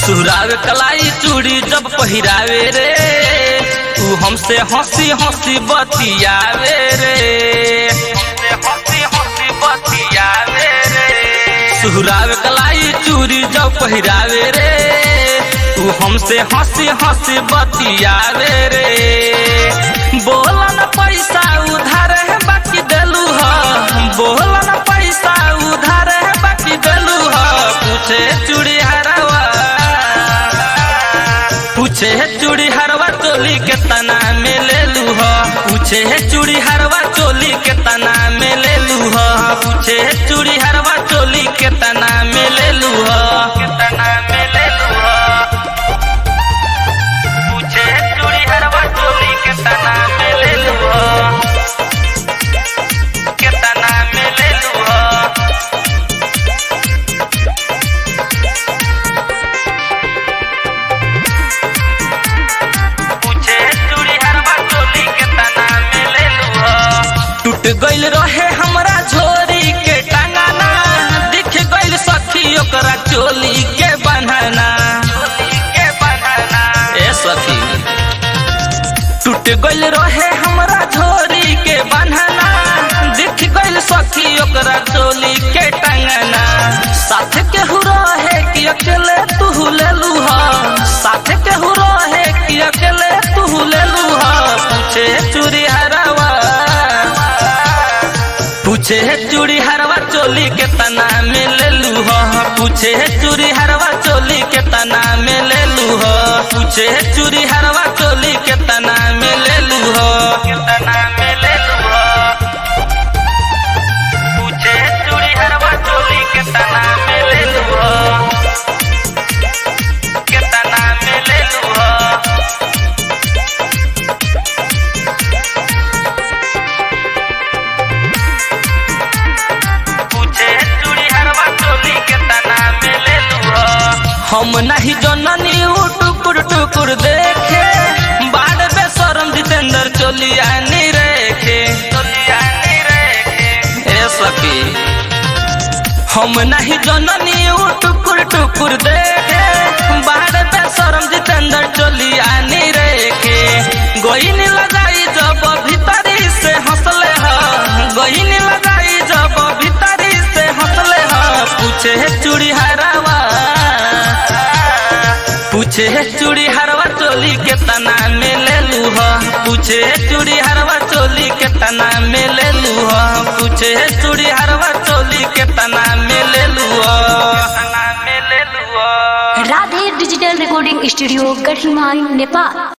सुहरावे कलाई चूड़ी जब पहिरावे रे तू हमसे हंसी हंसी बतियावे रे हमसे हंसी हंसी बतियावे रे सुहरावे कलाई चूड़ी जब पहिरावे रे तू हमसे हंसी हंसी बतियावे रे बोला न पैसा उधार है बाकी देलू ह बोला न पैसा उधार है बाकी देलू ह पूछे चूड़ी हरवा पूछे चूड़ी हरवा चोली के तना में ले लू ह पूछे चूड़ी हरवा चोली के तना में ले लू ह पूछे चूड़ी हरवा चोली के तना में ले लू ह के तना में ले लू ह पूछे चूड़ी हरवा चोली के तना में ले लू ह के तना में ले लू ह पूछे चूड़ी हरवा चोली के तना में ले लू ह टूट गइल रहे हमरा झोरी के टांगाना दिख गइल सखी ओकरा चोली के बन्हना के बन्हना ए सखी टूट गइल रहे हमरा झोरी के बन्हना दिख गइल सखी ओकरा चोली के टांगना साथ केहू रहे कि अकेले तू लेलू ह साथ केहू रहे कि अकेले तू लेलू ह पूछे चूड़ी हरवा पूछे चूड़ी हरवा चोली के तना में ले लू ह पूछे चूड़ी हरवा चोली के तना में ले लू ह पूछे चूड़ी हरवा चोली के तना में ले लू ह के तना में ले लू ह पूछे चूड़ी हरवा चोली के तना में ले लू ह के तना में ले लू ह पूछे चूड़ी हरवा चोली के तना में ले लू ह हम नहीं जननी उ टुकुर टुकुर देखे बाड़ बेशरम जितेंद्र चोलिया नी रेखे चोलिया नी रेखे ए सखी हम नहीं जननी उ टुकुर टुकुर देखे बाड़ बेशरम जितेंद्र चोलिया नी रेखे गोइन लगाई जब भीतरी से हंसले ह गोइन लगाई जब भीतरी से हंसले ह पूछे चूड़ी हरावा पूछे चूड़ी हरवा चोली के तना में ले लू ह पूछे चूड़ी हरवा चोली के तना में ले लू ह पूछे चूड़ी हरवा चोली के तना में ले लू ह तना में ले लू ह Radhe digital recording studio Gadhimai Nepal